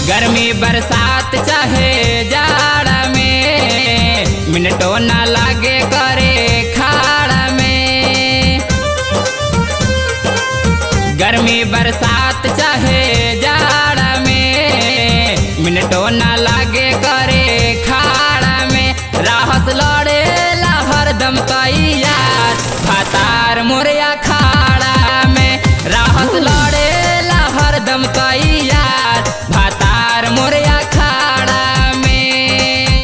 गर्मी बरसात चाहे जाड़ा में मिनटो ना लागे करे खाड़ा में गर्मी बरसात चाहे जाड़ा में मिनटो ना लागे करे खाड़ा में राहत लड़े हरदम तैयार भातार मोरिया खाड़ा में राहत लड़े हरदम तैयार भातार मोरिया खाड़ा में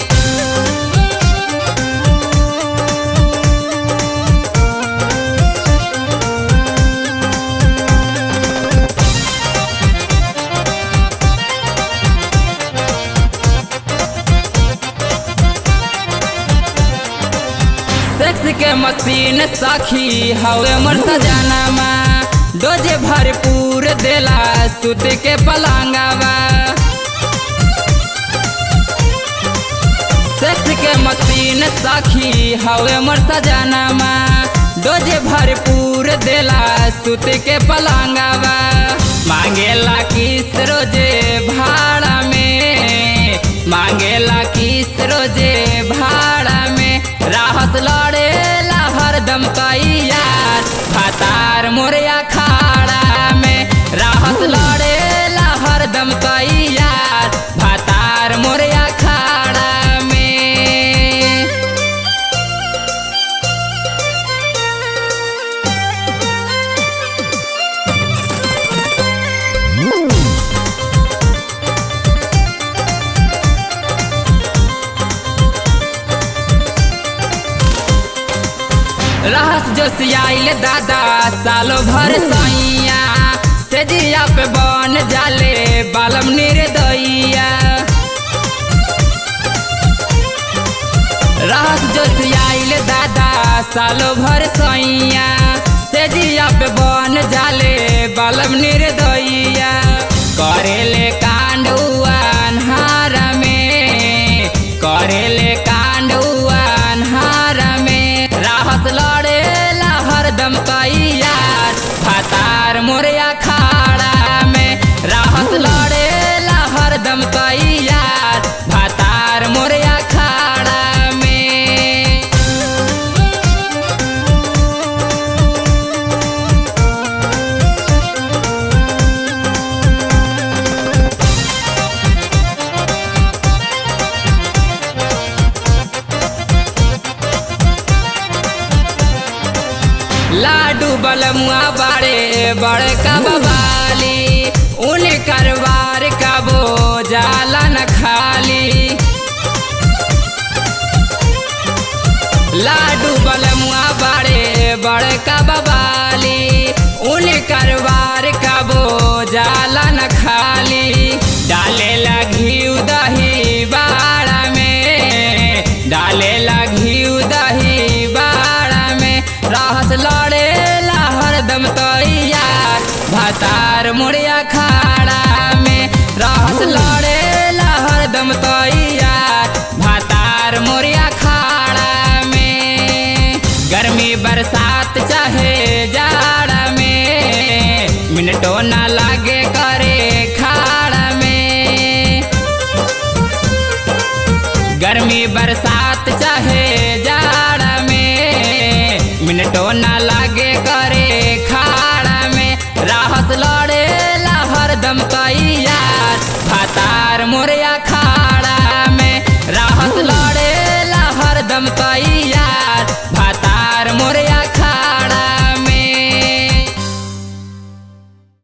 सेक्स के मशीन सखी हवे मोर सजानामा डोजे भरपूर देला सुत के पलंगवा सेक्स के मशीन सखी हवे मोर सजानामा डोजे भरपूर देला सुत के पलंगवा मांगेला किस रोजे भाड़ा में मांगेला किस रोजे भाड़ा में राहत लड़े हरदम तैयार भातार मोरिया खाड़ा में राहत लड़े हरदम तैयार भातार मोरिया खाड़ा में रहस जो सियाइल दादा सालो भर सैया से जिया पे बन जाले बालम निर्दइया रहस जो सियाइल दादा सालो भर सैया से जिया पे बन जाले बालम निर्दइया करेले कांड अन्हार में करेले कांड अन्हार में राहत लड़े हरदम तैयार भातार मोरिया खाड़ा में राहत लड़े हरदम तैयार भातार मोरिया खाड़ा में लाडू बलमुआ बाड़े बड़े कबाली उन करवार का बो जाला न खाली लाडू बलमुआ बाड़े बड़े कबाली उन करवार का बो जाला न खाली डाले लगी दही बाड़ा में डाले लगी दही बाड़ा में राहत लड़े हरदम तैयार भातार मुड़िया खाड़ा में राहत लड़े हरदम तैयार भातार मुड़िया खाड़ा में गर्मी बरसात चाहे जाड़ा में मिनटो ना लागे करे खाड़ा में गर्मी बरसात चाहे जाड़ा में मिनटो ना लागे करे खाड़ा में राहत लड़े हरदम तैयार भातार मोरिया खाड़ा में राहत लड़े हरदम तैयार